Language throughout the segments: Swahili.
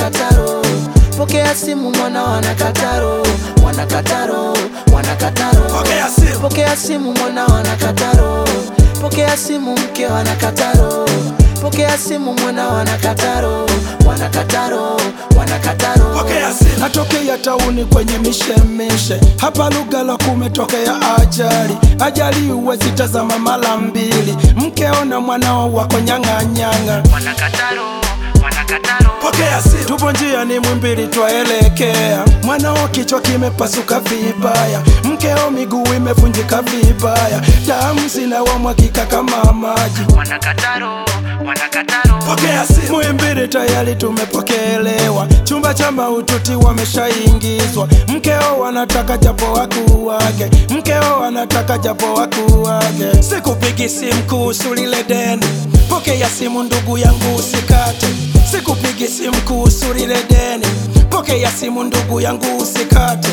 wanakataro pokea simu mwana wanakataro wanakataro wanakataro Pokea simu. pokea simu mwana wanakataro pokea simu mke wanakataro pokea simu mwana wanakataro wanakataro wanakataro Pokea simu. natokea tauni kwenye mishemishe hapa Lugalo kumetokea ajali ajali huwezi tazama mara mbili mkeo na mwanao wako nyang'anyang'a wanakataro wanakataro Pokea simu. tupo njia ni mwimbili twaelekea mwanao kichwa kimepasuka vibaya mkeo miguu imevunjika vibaya damu zinawamwagika kama maji wanakataro wanakataro Pokea simu. Muhimbili tayari tumepokelewa, chumba cha maututi wameshaingizwa. Mkeo wanataka japo wakuu wake, mkeo wanataka japo wakuu wake. Sikupigi simu kuhusu lile deni, pokea simu ndugu yangu usikate. Sikupigi simu kuhusu lile deni, pokea simu ndugu yangu usikate.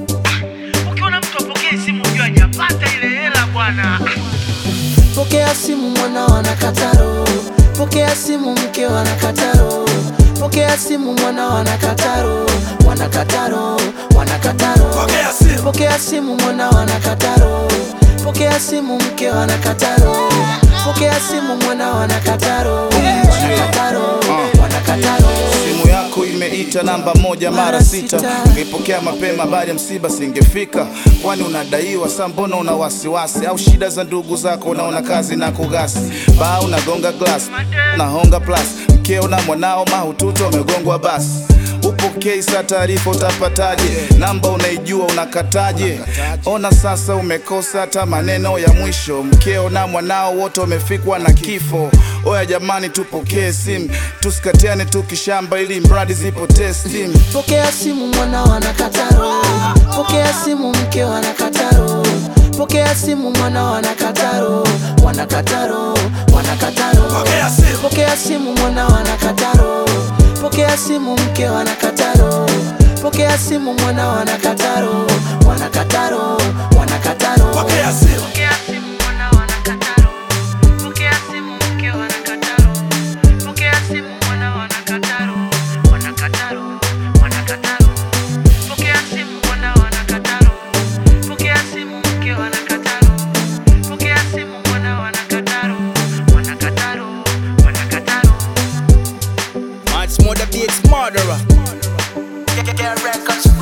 ukiona mtu apokee simu ujua hajapata ile hela bwana pokea simu mwana wanakataro pokea simu mke wanakataro pokea simu mwana wanakataro wanakataro wanakataro Pokea simu. pokea simu mwana wanakataro pokea simu mke wanakataro pokea simu mwana wanakataro wanakataro wanakataro simu yako imeita namba moja mara sita ungepokea mapema baada ya msiba singefika kwani unadaiwa saa mbona una wasiwasi au shida za ndugu zako unaona kazi na kugasi baa unagonga glass nahonga plus mkeo na mwanao mahututi wamegongwa basi upokei saa taarifa utapataje namba unaijua unakataje ona sasa umekosa hata maneno ya mwisho mkeo na mwanao wote wamefikwa na kifo oya jamani tupokee simu tusikatiane tukishamba ili mradi zipotee stimu pokea simu mwana wanakataro pokea simu mke wanakataro pokea simu mwana wanakataro wanakataro wanakataro Pokea simu. pokea simu mwana wanakataro pokea simu mke wanakataro pokea simu mwana wanakataro wanakataro wanakataro Pokea simu. pokea simu mwana wanakataro pokea simu mke wanakataro pokea simu mwana wanakataro wanakataro wanakataro pokea simu mwana wanakataro pokea simu mke wanakataro pokea simu mwana wanakataro wanakataro wanakataro Much more the beats murderer. Get records